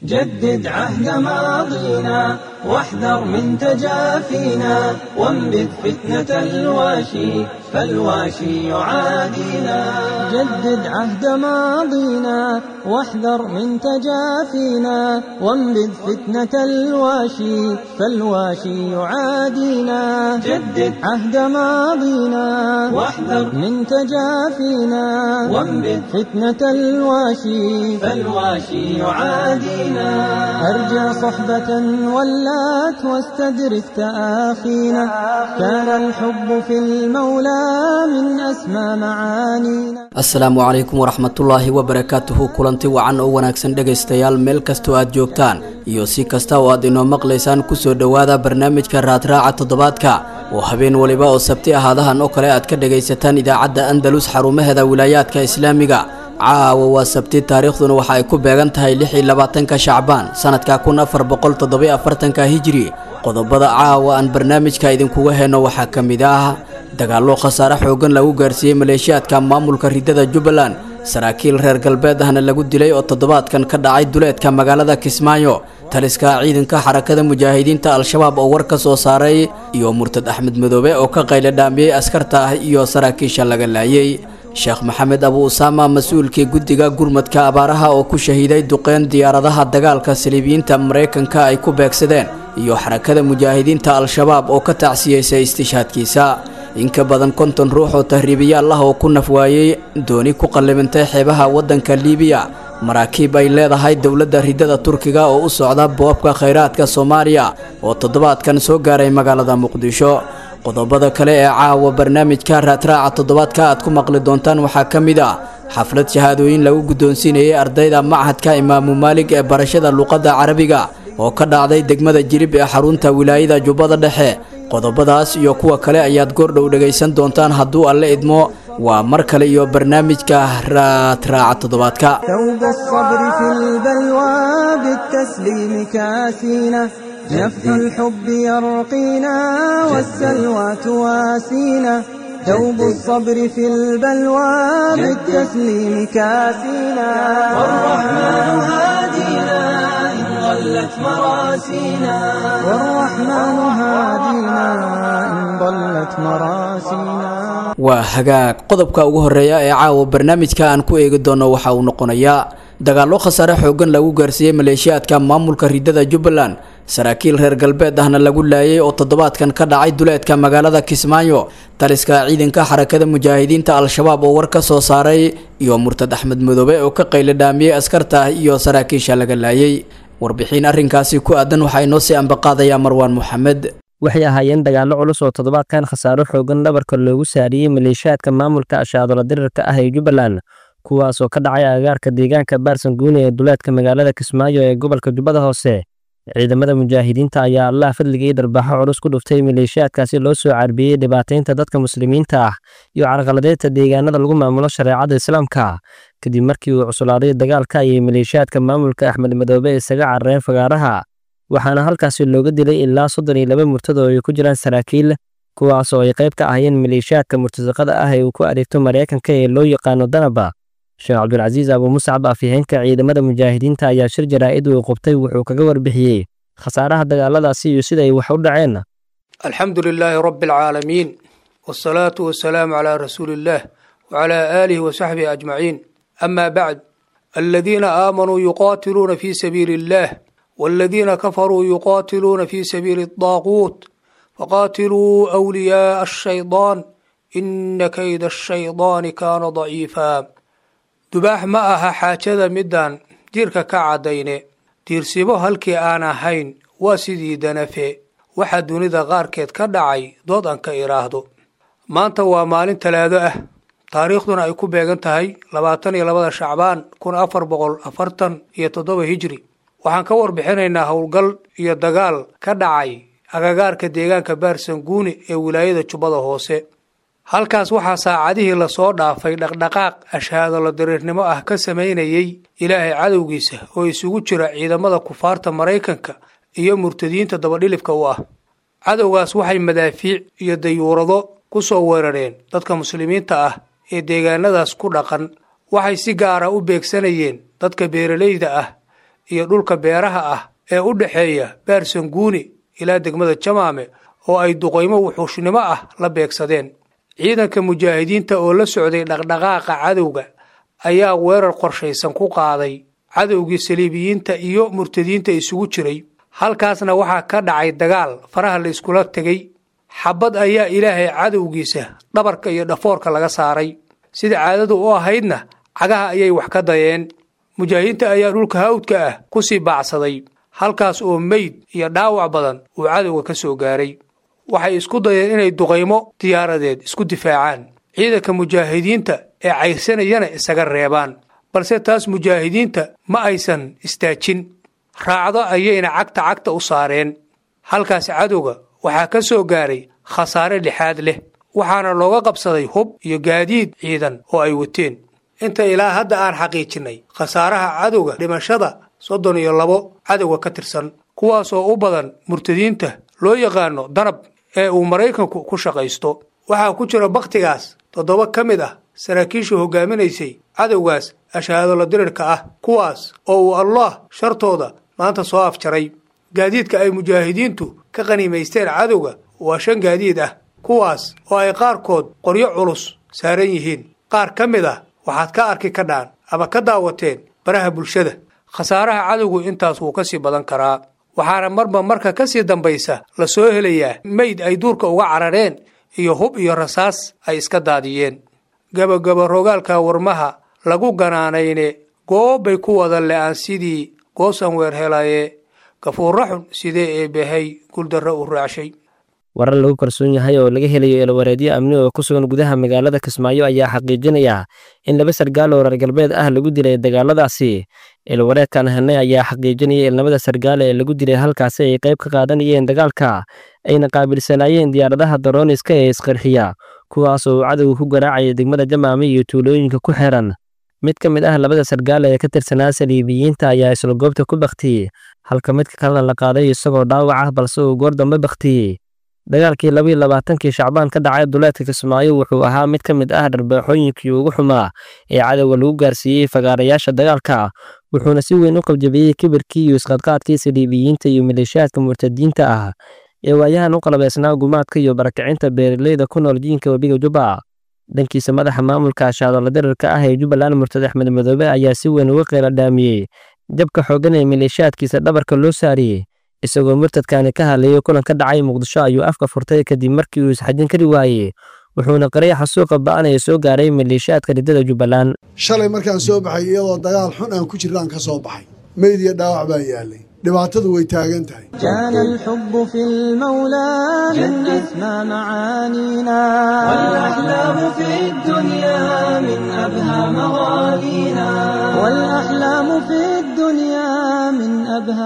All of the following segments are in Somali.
جدد عهد ماضينا واحذر من تجافينا وانبذ فتنة الواشي فالواشي يعادينا جدد عهد ماضينا واحذر من تجافينا وانبذ فتنة الواشي فالواشي يعادينا جدد عهد ماضينا واحذر من تجافينا وانبذ فتنة الواشي فالواشي يعادينا أرجى صحبة ولات واستدرك تآخينا كان الحب في المولى من أسمى معانينا asalaamu calaykum waraxmatullaahi wabarakaatuhu kulanti wacan oo wanaagsan dhegaystayaal meel kastoo aad joogtaan iyo si kasta oo aad inoo maqlaysaan kusoo dhowaada barnaamijka raadraaca toddobaadka oo habeen waliba oo sabti ahaadahan oo kale aad ka dhagaysataan idaacadda andalus xarumaheeda wilaayaadka islaamiga caawa waa sabti taariikhduna waxa ay ku beegan tahay lix iyo labaatanka shacbaan sanadka kun afar boqol toddobiyo afartanka hijiri qodobada caawa aan barnaamijka idinkuga heyno waxaa ka mid ah dagaallo khasaare xoogan lagu gaarsiiyey maleeshiyaadka maamulka ridada jubbaland saraakiil reer galbeed ahna lagu dilay oo toddobaadkan ka dhacay duleedka magaalada kismaayo taliska ciidanka xarakada mujaahidiinta al-shabaab oo war ka soo saaray iyo murtad axmed madoobe oo ka qayla dhaamiyey askarta ah iyo saraakiisha laga laayay sheekh maxamed abu usaama mas-uulkii guddiga gurmadka abaaraha oo ku shahiiday duqeyn diyaaradaha dagaalka saliibiyiinta maraykanka ay ku beegsadeen iyo xarakada mujaahidiinta al-shabaab oo ka tacsiyeysay istishaadkiisa in ka badan konton ruux oo tahriibiyaal ah oo ku nafwaayey dooni ku qallibintay xeebaha waddanka liibiya maraakiib ay leedahay dowladda ridada turkiga oo u socda boobka khayraadka soomaaliya oo toddobaadkan soo gaaray magaalada muqdisho qodobada kale ee caawa barnaamijka raadraaca toddobaadka aad ku maqli doontaan waxaa ka mid ah xaflad shahaadooyin lagu guddoonsiinayay ardayda machadka imaamu maalig ee barashada luqadda carabiga oo ka dhacday degmada jirib ee xarunta wilaayada jubbada dhexe qodobadaas iyo kuwa kale ayaad goordhow dhegaysan doontaan hadduu alle idmo waa mar kale iyo barnaamijka raadraaca toddobaadka ثوب الصبر في البلوى بالتسليم كاسينا جف الحب يرقينا والسلوى تواسينا ثوب الصبر في البلوى بالتسليم كاسينا والرحمن هادينا إن ضلت مراسينا والرحمن هادينا إن ضلت مراسينا waa hagaag qodobka ugu horeeya ee caawa barnaamijka aan ku eegi doono waxa uu noqonayaa dagaallo khasaare xoogan lagu gaarsiiyey maleeshiyaadka maamulka ridada jubbaland saraakiil reer galbeed ahna lagu laayay oo toddobaadkan ka dhacay duleedka magaalada kismaayo taliska ciidanka xarakada mujaahidiinta al-shabaab oo war ka soo saaray iyo murtad axmed madoobe oo ka qayla dhaamiyey askarta ah iyo saraakiisha laga laayay warbixin arrinkaasi ku aadan waxaa inoo sii ambaqaadayaa marwaan moxamed waxay ahaayeen dagaallo culus oo toddobaadkan khasaaro xoogan dhabarka loogu saariyey maleeshiyaadka maamulka ashaadola dirirka ah ee jubbaland kuwaasoo ka dhacay agagaarka deegaanka baarsan guune ee duleedka magaalada kismaayo ee gobolka jubbada hoose ciidamada mujaahidiinta ayaa allaha fadligii darbaaxo culus ku dhuftay maleeshiyaadkaasi loo soo carbiyey dhibaataynta dadka muslimiinta ah iyo carqaladeedta deegaanada lagu maamulo shareecada islaamka kadib markii uu cuslaaday dagaalka ayay maleeshiyaadka maamulka axmed madoobe isaga carareen fagaaraha waxaana halkaasi looga dilay ilaa soddon iyo laba murtad oo ay ku jiraan saraakiil kuwaas oo ay qayb ka ahayeen maleeshiyaadka murtasaqada ah ee uu ku adeegto maraykanka ee loo yaqaano danaba sheekh cabdulcasiis abu muscab afyaheenka ciidamada mujaahidiinta ayaa shir jaraa'id uu qubtay wuxuu kaga warbixiyey khasaaraha dagaaladaasi iyo sida ay wax u dhaceen alxamdu lilaahi rabbi alcaalamiin wsalaatu wasalaamu calaa rasuuli illaah wacalaa aalihi wasaxbihi ajmaciin ama bacd aladiina aamanuu yuqaatiluuna fii sabiili illaah والذين كفروا يقاتلون في سبيل الطاغوت فقاتلوا أولياء الشيطان إن كيد الشيطان كان ضعيفا dubaax ma aha xaajada midaan jirka ka caddayne diirsibo halkii aan ahayn waa sidii danafe waxaa dunida qaarkeed ka dhacay dood aan ka idhaahdo maanta waa maalin talaado ah taariikhduna ay ku beegan tahay labaatan iyo labada shacbaan kun afar boqol afartan iyo toddoba hijri waxaan ka warbixinaynaa howlgal iyo dagaal ka dhacay agagaarka deegaanka baarsanguuni ee wilaayada jubbada hoose halkaas waxaa saacadihii lasoo dhaafay dhaqdhaqaaq ashaadolo dariirnimo ah ka samaynayey ilaahay cadowgiisa oo isugu jira ciidamada kufaarta maraykanka iyo murtadiinta dabadhilibka u ah cadowgaas waxay madaafiic iyo dayuurado ku soo weerareen dadka muslimiinta ah ee deegaanadaas ku dhaqan waxay si gaara u beegsanayeen dadka beeralayda ah iyo dhulka beeraha ah ee u dhexeeya baarsanguuni ilaa degmada jamaame oo ay duqaymo wuxuushnimo ah la beegsadeen ciidanka mujaahidiinta oo la socday dhaqdhaqaaqa cadowga ayaa weerar qorshaysan ku qaaday cadowgii saliibiyiinta iyo murtadiinta isugu jiray halkaasna waxaa ka dhacay dagaal faraha la iskula tegey xabad ayaa ilaahay cadowgiisa dhabarka iyo dhafoorka laga saaray sida caadadu u ahaydna cagaha ayay wax ka dayeen mujaahidiinta ayaa dhulka hawdka ah ku sii baacsaday halkaas oo meyd iyo dhaawac badan uu cadowga ka soo gaaray waxay isku dayeen inay duqaymo diyaaradeed isku difaacaan ciidanka mujaahidiinta ee cayrsanayana isaga reebaan balse taas mujaahidiinta ma aysan istaajin raacdo ayayna cagta cagta u saareen halkaas cadowga waxaa ka soo gaaray khasaare lixaad leh waxaana looga qabsaday hub iyo gaadiid ciidan oo ay wateen inta ilaa hadda aan xaqiijinnay khasaaraha cadowga dhimashada soddon iyo labo cadowga ka tirsan kuwaasoo u badan murtadiinta loo yaqaano danab ee uu maraykanku ku shaqaysto waxaa ku jira bakhtigaas toddoba ka mid ah saraakiisha hogaaminaysay cadowgaas ashahaadola dirirka ah kuwaas oo uu allah shartooda maanta soo afjaray gaadiidka ay mujaahidiintu ka qaniimaysteen cadowga waa shan gaadiid ah kuwaas oo ay qaarkood qoryo culus saaran yihiin qaar ka mid ah waxaad ka arki kadhaan ama ka daawateen baraha bulshada khasaaraha cadowgu intaas wuu ka sii badan karaa waxaana marba marka ka sii dambaysa la soo helayaa meyd ay duurka uga carareen iyo hub iyo rasaas ay iska daadiyeen gabagaba rogaalka warmaha lagu ganaanayne goobbay ku wada le-aan sidii goosan weer helaye gafuurra xun sidee eebbahay guuldarro u raacshay warar lagu kalsoon yahay oo laga helayo eelawareedyo amni oo ku sugan gudaha magaalada kismaayo ayaa xaqiijinaya in laba sargaal oo reer galbeed ah lagu dilay dagaaladaasi eelawareedkan helnay ayaa xaqiijinaya in labada sargaale ee lagu dilay halkaasi ay qayb ka qaadanayeen dagaalka ayna qaabilsanaayeen diyaaradaha darooniska ee isqarxiya kuwaas oo uu cadowga ku garaacaya degmada jamaame iyo tuulooyinka ku xiran mid ka mid ah labada sargaal ee ka tirsanaa saliibiyiinta ayaa isla goobta ku baktiyey halka midka kalena la qaaday isagoo dhaawac ah balse uu goor dambe baktiyey dagaalkii labaiyo labaatankii shacbaan ka dhacay duleedka kismaayo wuxuu ahaa mid ka mid ah dharbaaxooyinkii ugu xumaa ee cadowga lagu gaarsiiyey fagaarayaasha dagaalka wuxuuna si weyn u qabjabiyey kibirkii iyo isqadqaadkii saliibiyiinta iyo maleeshiyaadka murtadiinta ah ee waayahan u qalabeysnaa gumaadka iyo barakicinta beeraleyda ku nool jiinka webiga jubba dhankiisa madaxa maamulka ashaadola dirarka ah ee jubbaland murtad axmed madoobe ayaa si weyn uga qeyla dhaamiyey jabka xoogan ee maleeshiyaadkiisa dhabarka loo saariyey isagoo murtadkani ka hadlayay kulan ka dhacay muqdisho ayuu afka furtay kadib markii uu isxajin kari waayey wuxuuna qaraya xasuuqa ba'anaya soo gaaray maleeshiyaadka riddada jubbaland shalay markaan soo baxay iyadoo dagaal xun aan ku jirnaan ka soo baxay meyd iyo dhaawac baa yaalay dhibaatadu way taagan tahay كان الحب في المولى من أسمى معانينا والأحلام في الدنيا من أبهى مغانينا والأحلام في الدنيا من أبهى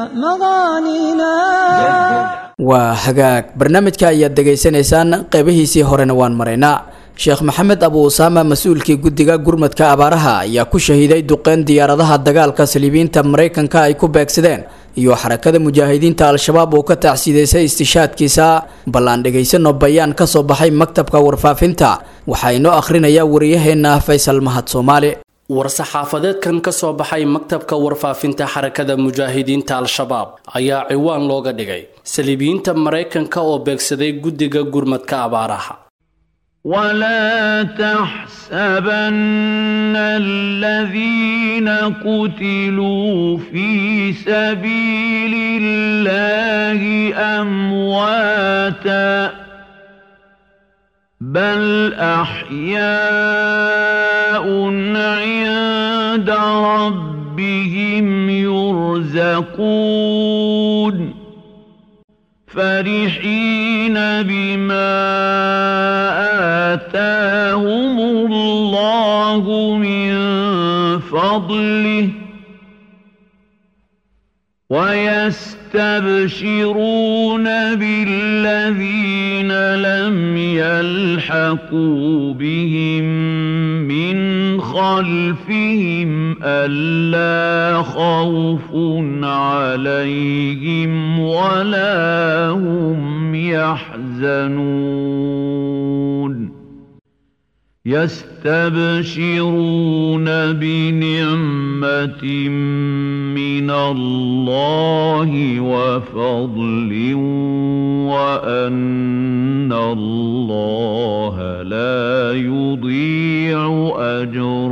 مغانينا waa hagaag barnaamijka ayaad degaysanaysaan qeybihiisii horena waan maraynaa sheekh maxamed abu usaama mas-uulkii guddiga gurmadka abaaraha ayaa ku shahiiday duqeyn diyaaradaha dagaalka saliibiyiinta maraykanka ay ku beegsadeen iyo xarakada mujaahidiinta al-shabaab oo ka tacsiideysay istishaadkiisa bal aan dhegaysano bayaan ka soo baxay maktabka warfaafinta waxaa inoo akhrinaya wariyaheenna faysal mahad soomaali war-saxaafadeedkan ka soo baxay maktabka warfaafinta xarakada mujaahidiinta al-shabaab ayaa ciwaan looga dhigay saliibiyiinta maraykanka oo beegsaday guddiga gurmadka abaaraha ولا تحسبن الذين قتلوا في سبيل الله امواتا بل احياء عند ربهم يرزقون فرحين بما آتاهم الله من فضله ويستبشرون بالذين لم يلحقوا بهم من خلفهم ألا خوف عليهم ولا هم يحزنون يستبشرون بنعمة من الله وفضل وأن الله لا يضيع أجر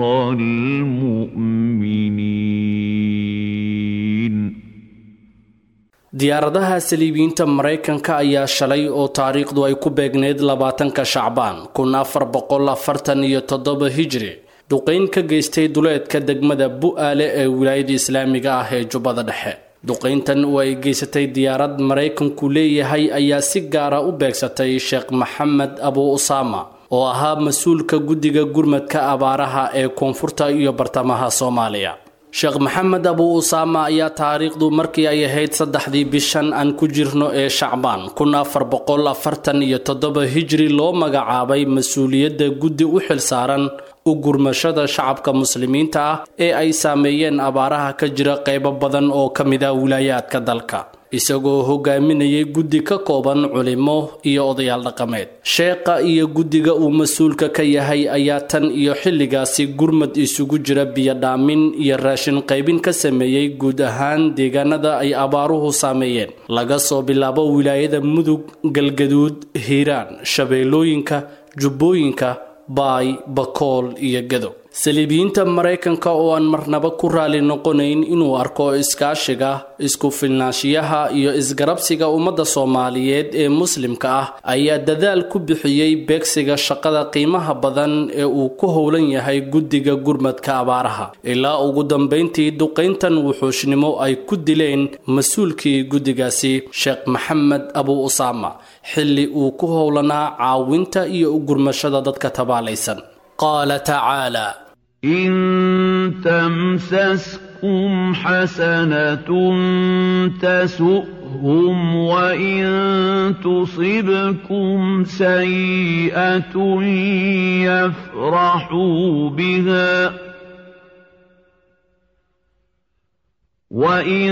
المؤمنين diyaaradaha saliibiyiinta maraykanka ayaa shalay oo taariikhdu ay ku beegneyd labaatanka shacbaan kun afar boqol afartan iyo toddoba hijri duqeyn ka geystay duleedka degmada bu-aale ee wilaayada islaamiga ah ee jubbada dhexe duqeyntan oo ay geysatay diyaarad maraykanku leeyahay ayaa si gaara u beegsatay sheekh maxamed abu usaama oo ahaa mas-uulka guddiga gurmadka abaaraha ee koonfurta iyo bartamaha soomaaliya sheekh maxamed abu usaama ayaa taariikhdu markii ay ahayd saddexdii bishan aan ku jirno ee shacbaan kun afar boqol afartan iyo toddoba hijri loo magacaabay mas-uuliyadda guddi u xilsaaran u gurmashada shacabka muslimiinta ah ee ay saameeyeen abaaraha ka jira qeybo badan oo ka mid ah wilaayaadka dalka isagoo hogaaminayay guddi ka kooban culimo iyo odayaal dhaqameed sheekha iyo guddiga uu mas-uulka ka yahay ayaa tan iyo xilligaasi gurmad isugu jira biyodhaamin iyo raashin qaybin ka sameeyey guud ahaan deegaanada ay abaaruhu saameeyeen laga soo bilaabo wilaayada mudug galgaduud hiiraan shabeellooyinka jubbooyinka baay bakool iyo gado saliibiyiinta maraykanka oo aan marnaba ku raali noqonayn inuu arko iskaashiga isku filnaanshiyaha iyo isgarabsiga ummadda soomaaliyeed ee muslimka ah ayaa dadaal ku bixiyey beegsiga shaqada qiimaha badan ee uu ku howlan yahay guddiga gurmadka abaaraha ilaa ugu dambayntii duqayntan wuxuushnimo ay ku dileen mas-uulkii guddigaasi sheekh maxamed abu usaama xilli uu ku howlanaa caawinta iyo u gurmashada dadka tabaalaysan qaala tacaala إن تمسسكم حسنة تسؤهم وإن تصبكم سيئة يفرحوا بها وإن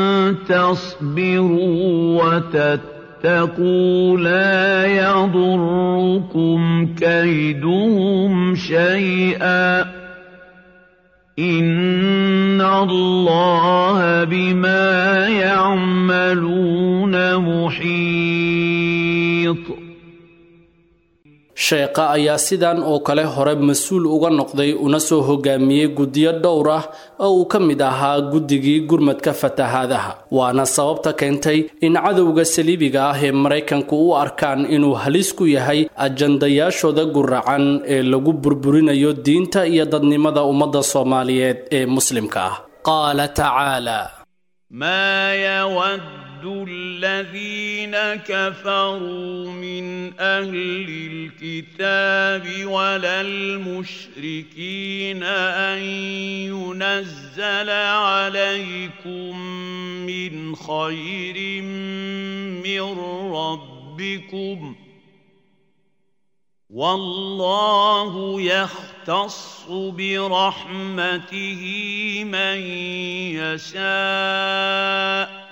تصبروا وتتقوا لا يضركم كيدهم شيئا إن الله بما يعملون محيط sheekha ayaa sidan oo kale hore mas-uul uga noqday una soo hogaamiyey guddiyo dhowr ah oo uu ka mid ahaa guddigii gurmadka fatahaadaha waana sababta keentay in cadowga saliibiga ah ee maraykanku u arkaan inuu halis ku yahay ajandayaashooda guracan ee lagu burburinayo diinta iyo dadnimada ummadda soomaaliyeed ee muslimka ah qaala tacaala ما يود الذين كفروا من أهل الكتاب ولا المشركين أن ينزل عليكم من خير من ربكم والله يختص برحمته من يشاء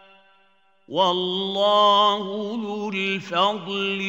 والله ذو الفضل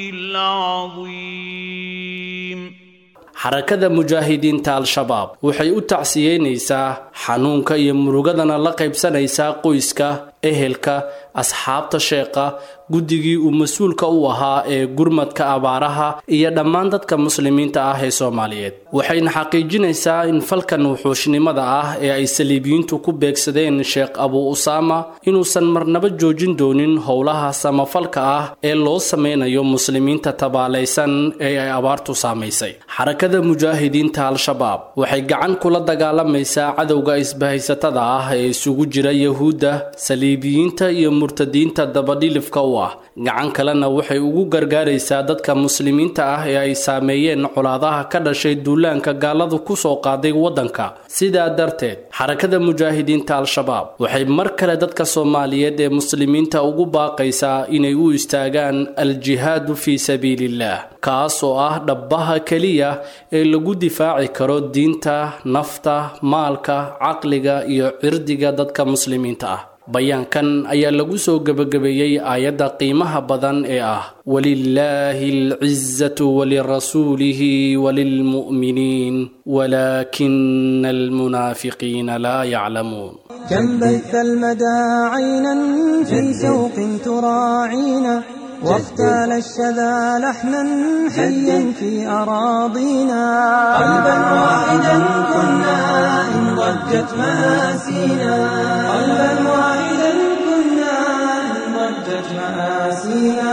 العظيم xarakada mujaahidiinta al-shabaab waxay u tacsiyeynaysaa xanuunka iyo murugadana la qaybsanaysaa qoyska ehelka asxaabta sheekha guddigii uu mas-uulka u ahaa ee gurmadka abaaraha iyo dhammaan dadka muslimiinta ah ee soomaaliyeed waxayna xaqiijinaysaa in falkan wuxuushnimada ah ee ay saliibiyiintu ku beegsadeen sheekh abu usaama inuusan marnaba joojin doonin howlaha samafalka ah ee loo sameynayo muslimiinta tabaalaysan ee ay abaartu saamaysay xarakada mujaahidiinta al-shabaab waxay gacan kula dagaalamaysaa cadowga isbahaysatada ah ee isugu jira yahuudda saliibiyiinta iyo murtadiinta dabadhilifka u ah gacan kalena waxay ugu gargaaraysaa dadka muslimiinta ah ee ay saameeyeen colaadaha ka dhashay duulaanka gaaladu kusoo qaaday waddanka sidaa darteed xarakada mujaahidiinta al-shabaab waxay mar kale dadka soomaaliyeed ee muslimiinta ugu baaqaysaa inay u istaagaan al-jihaadu fii sabiiliillah kaas oo ah dhabbaha keliya ee lagu difaaci karo diinta nafta maalka caqliga iyo cirdiga dadka muslimiinta ah bayaankan ayaa lagu soo gebagabeeyey aayadda qiimaha badan ee ah walilaahi alcizatu walirasuulihi walilmu'miniin walaakina almunaafiqiina laa yaclamuun كم بث المدى عينا في شوق تراعينا واختال الشذا لحنا حيا في أراضينا قلبا واحدا كنا إن ضجت مآسينا قلبا واحدا كنا إن ضجت مآسينا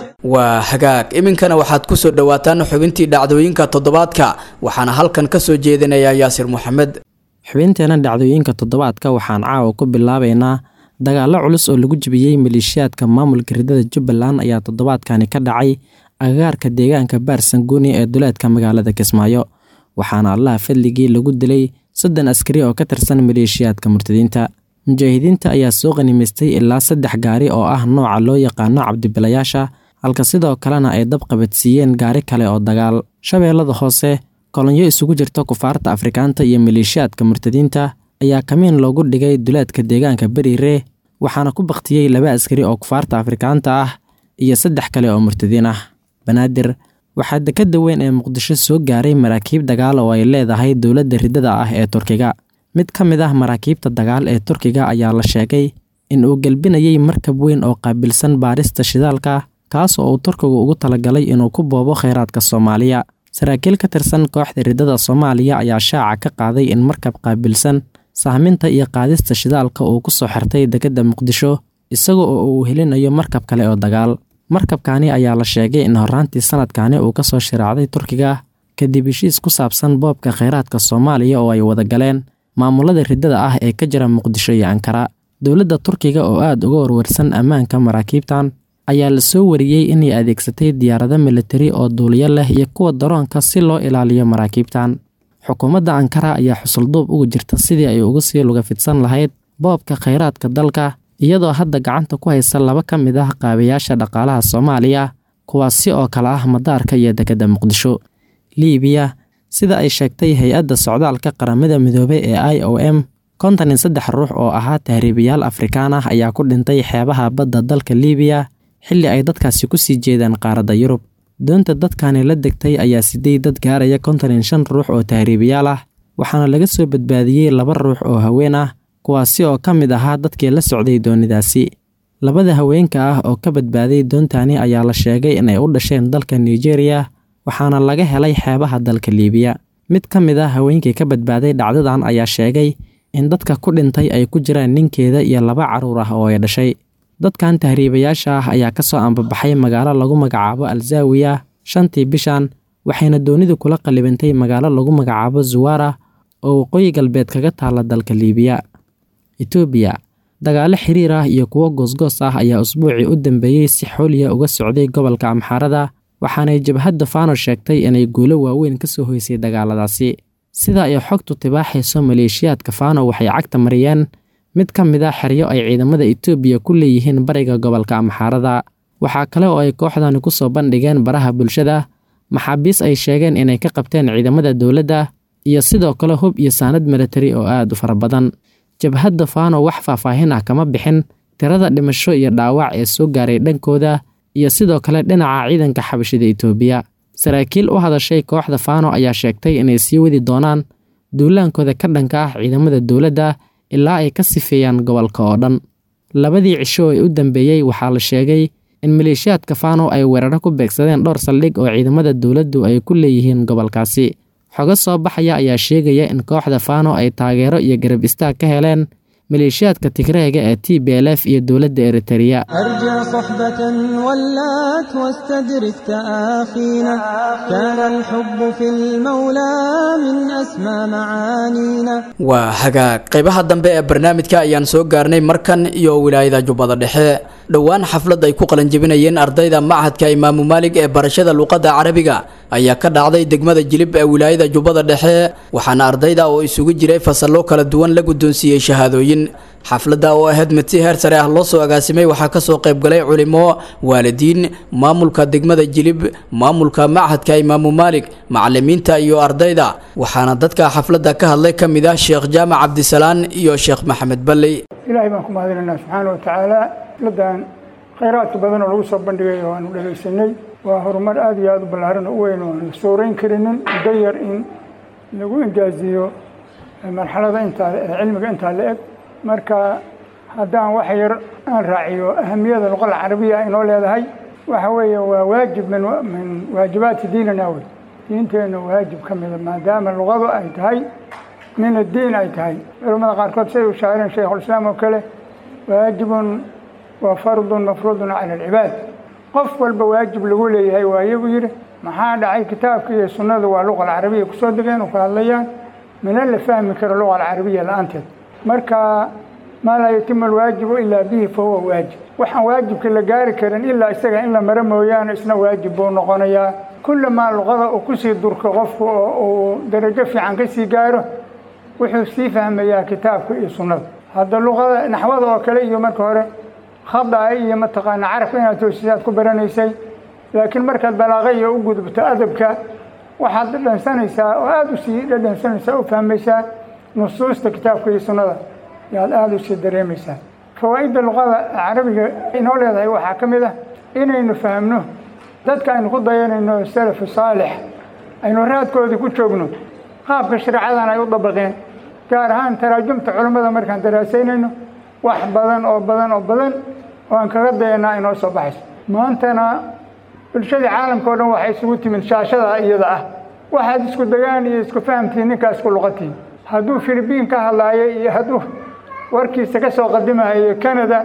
waa hagaag iminkana waxaad ku soo dhowaataan xubintii dhacdooyinka toddobaadka waxaana halkan ka soo jeedinayaa yaasir moxamed xubinteena dhacdooyinka toddobaadka waxaan caawa ku bilaabaynaa dagaallo culus oo lagu jebiyey maleeshiyaadka maamulka ridada jubbaland ayaa toddobaadkani ka dhacay agagaarka deegaanka baarsanguuni ee duleedka magaalada kismaayo waxaana allaha fadligii lagu dilay soddon askari oo ka tirsan maleeshiyaadka murtadiinta mujaahidiinta ayaa soo qanimaystay ilaa saddex gaari oo ah nooca loo yaqaano cabdibilayaasha halka sidoo kalena ay dab qabadsiiyeen gaari kale oo dagaal shabeellada hoose kolonyo isugu jirta kufaarta afrikaanta iyo maleeshiyaadka murtadiinta ayaa kamiin loogu dhigay duleedka deegaanka beriire waxaana ku bakhtiyey laba askari oo kufaarta afrikaanta ah iyo saddex kale oo murtadiin ah banaadir waxaa dekadda weyn ee muqdisho soo gaaray maraakiib dagaal oo ay leedahay dowladda riddada ah ee turkiga mid ka mid ah maraakiibta dagaal ee turkiga ayaa la sheegay in uu gelbinayey markab weyn oo qaabilsan baarista shidaalka kaas oo uu turkigu ugu talagalay inuu ku boobo kheyraadka soomaaliya saraakiil ka tirsan kooxda riddada soomaaliya ayaa shaaca ka qaaday in markab qaabilsan sahminta iyo qaadista shidaalka uu ku soo xirtay dekedda muqdisho isaga oo uu helinayo markab kale oo dagaal markabkani ayaa la sheegay in horraantii sanadkani uu ka soo shiraacday turkiga kadib heshiis ku saabsan boobka kheyraadka soomaaliya oo ay wada galeen maamulada riddada ah ee ka jira muqdisho iyo ankara dowladda turkiga oo aad uga warwarsan ammaanka maraakiibtan ayaa la soo wariyey inay adeegsatay diyaarado militari oo duuliyo leh iyo kuwa daroonka si loo ilaaliyo maraakiibtan xukuumadda ankara ayaa xusulduub uga jirta sidii ay uga sii luga fidsan lahayd boobka kheyraadka dalka iyadoo hadda gacanta ku haysa laba ka mid ah qaabayaasha dhaqaalaha soomaaliya kuwaasi oo kale ah madaarka iyo dekedda muqdisho liibiya sida ay sheegtay hay-adda socdaalka qaramada midoobey ee i o m kontan iyo saddex ruux oo ahaa tahriibayaal afrikaan ah ayaa ku dhintay xeebaha badda dalka liibiya xilli ay dadkaasi ku sii jeedaan qaaradda yurub doonta dadkani la degtay ayaa siday dad gaaraya kontan iyo shan ruux oo tahriibayaal ah waxaana laga soo badbaadiyey laba ruux oo haween ah kuwaasi oo ka mid ahaa dadkii la socday doonidaasi labada haweenka ah oo ka badbaaday doontani ayaa la sheegay inay u dhasheen dalka nigeriya waxaana laga helay xeebaha dalka liibiya mid ka mid ah haweenkii ka badbaaday dhacdadan ayaa sheegay in dadka ku dhintay ay ku jiraan ninkeeda iyo laba carruur ah oo ay dhashay dadkan tahriibayaasha ah ayaa ka soo ambabaxay magaalo lagu magacaabo alzaawiya shantii bishan waxayna doonidu kula qallibantay magaalo lagu magacaabo zuwara oo waqooyi galbeed kaga taalla dalka liibiya etoobiya dagaalo xiriir ah iyo kuwo goosgoos ah ayaa usbuucii u dambeeyey si xooliya uga socday gobolka amxaarada waxaanay jabhadda faano sheegtay inay guulo waaweyn ka soo hoysay dagaaladaasi sida ay xogtu tibaaxayso maleeshiyaadka faano waxay cagta mariyeen mid ka mid a xeryo ay ciidamada etoobiya ku leeyihiin bariga gobolka amxaarada waxaa kale oo ay kooxdani ku soo bandhigeen baraha bulshada maxaabiis ay sheegeen inay ka qabteen ciidamada dowladda iyo sidoo kale hub iyo saanad militari oo aad u fara badan jabhadda faano wax faahfaahin ah kama bixin tirada dhimasho iyo dhaawac ee soo gaaray dhankooda iyo sidoo kale dhinaca ciidanka xabashida etoobiya saraakiil u hadashay kooxda faano ayaa sheegtay inay sii wadi doonaan duulaankooda ka dhanka ah ciidamada dowladda ilaa ay ka sifeeyaan gobolka oo dhan labadii cisho ee u dambeeyey waxaa la sheegay in maleeshiyaadka faano ay weeraro ku beegsadeen dhowr saldhig oo ciidamada dowladdu ay ku leeyihiin gobolkaasi xogo soo baxaya ayaa sheegaya in kooxda faano ay taageero iyo garab istaag ka heleen maleeshiyaadka tigreega ee t b l f iyo dowladda eritereya أرجع صحبة ولات واستدرك تآخينا كان الحب في المولى من أسمى معانينا waa hagaag qaybaha dambe ee barnaamijka ayaan soo gaarnay markan iyo wilaayada jubbada dhexe dhowaan xaflad ay ku qalanjebinayeen ardayda machadka imaamu maalig ee barashada luqadda carabiga ayaa ka dhacday degmada jilib ee wilaayada jubbada dhexe waxaana ardayda oo isugu jiray fasallo kala duwan la guddoonsiiyey shahaadooyin waalidiin xafladda oo ahayd mid si heer sare ah loo soo agaasimay waxaa kasoo qaybgalay culimo waalidiin maamulka degmada jilib maamulka machadka imaamu maalik macalimiinta iyo ardayda waxaana dadka xafladda ka hadlay ka mid ah sheekh jaamac cabdisalaan iyo sheekh maxamed balley ilaahay baan ku mahadinaynaa subxaana wa tacaala xafladdan khayraadka badan oo lagu soo bandhigay oo aanu dhegaysanay waa horumar aada iyo aada u ballaaran oo u weyn oo aanu sooreyn karinin muddo yar in lagu ingaaziyo marxalada intaa cilmiga intaa la eg marka haddaan wax yar aan raaciyo ahamiyada luqada carabiya ay noo leedahay waxa weeye waa waajib min min waajibaati diinina wey diinteenna waajib ka mida maadaama luqadu ay tahay min addiin ay tahay culamada qaarkood siday u shaacireen shaykhulislaam oo kale waajibun wa fardun mafruudun cala alcibaad qof walba waajib lagu leeyahay waa iyagu yidhi maxaa dhacay kitaabka iyo sunnadu waa luqa alcarabiya kusoo degeen oo ka hadlayaan mina la fahmi karo luqa alcarabiya la-aanteed marka maa laa yatimu alwaajibu ilaa bihi fa huwa waajib waxaan waajibka la gaari karin ilaa isaga in la maro mooyaane isna waajib buu noqonayaa kullamaa luqada uu kusii durko qofku oo uu darajo fiican ka sii gaaro wuxuu sii fahmayaa kitaabka iyo sunnada hadda luqada naxwada oo kale iyo marka hore khada iyo mataqaana carabka inaad toosisaad ku baranaysay laakiin markaad balaaqa iyo u gudubto adabka waxaad dhadhansanaysaa oo aada u sii dhadhansanaysaa u fahmaysaa nusuusta kitaabka iyo sunnada yaad aada u sii dareemaysaa fawaa'idda luqada carabiga inoo leedahay waxaa ka mid ah inaynu fahamno dadka aynu ku dayanayno salafu saalix aynu raadkoodii ku joogno qaabka shareecadan ay u dabaqeen gaar ahaan taraajumta culummada markaan daraasaynayno wax badan oo badan oo badan oo aan kaga dayanaa inoo soo baxayso maantana bulshadii caalamka o dhan waxay isugu timid shaashada iyada ah waxaad isku degaan iyo isku fahamtiin ninkaa isku luqatiin hadduu filibiin ka hadlaayay iyo hadduu warkiisa ka soo qadimahayo canada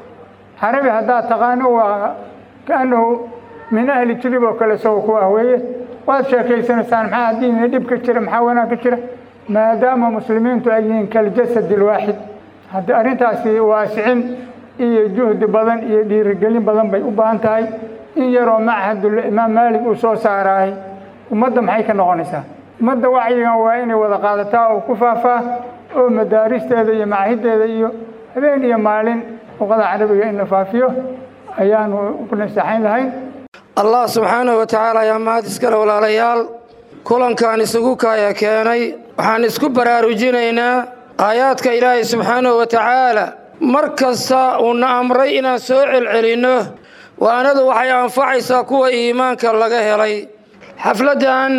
carabi haddaad taqaano waa kaanahu min ahli jilib oo kale isagoo ku ah weeye waad sheekaysanaysaan maxaa haddiina dhib ka jira maxaa wanaag ka jira maadaama muslimiintu ay yihiin kaljasad alwaaxid haddii arrintaasi waasicin iyo juhdi badan iyo dhiirigelin badan bay u baahan tahay in yaroo machadul imaam maalik uu soo saaraay ummadda maxay ka noqonaysaa ummadda wacyigan waa inay wada qaadataa oo ku faafaa oo madaaristeeda iyo macahideeda iyo habeen iyo maalin luqada carabiga in la faafiyo ayaanu ku nasaxayn lahayn allah subxaanahu wa tacaala ayaa mahad iskale walaalayaal kulankan isugu kaaya keenay waxaan isku baraarujinaynaa aayaadka ilaahay subxaanahu wa tacaala mar kasta uuna amray inaan soo celcelinno waanadu waxay anfacaysaa kuwa iimaanka laga helay xafladdan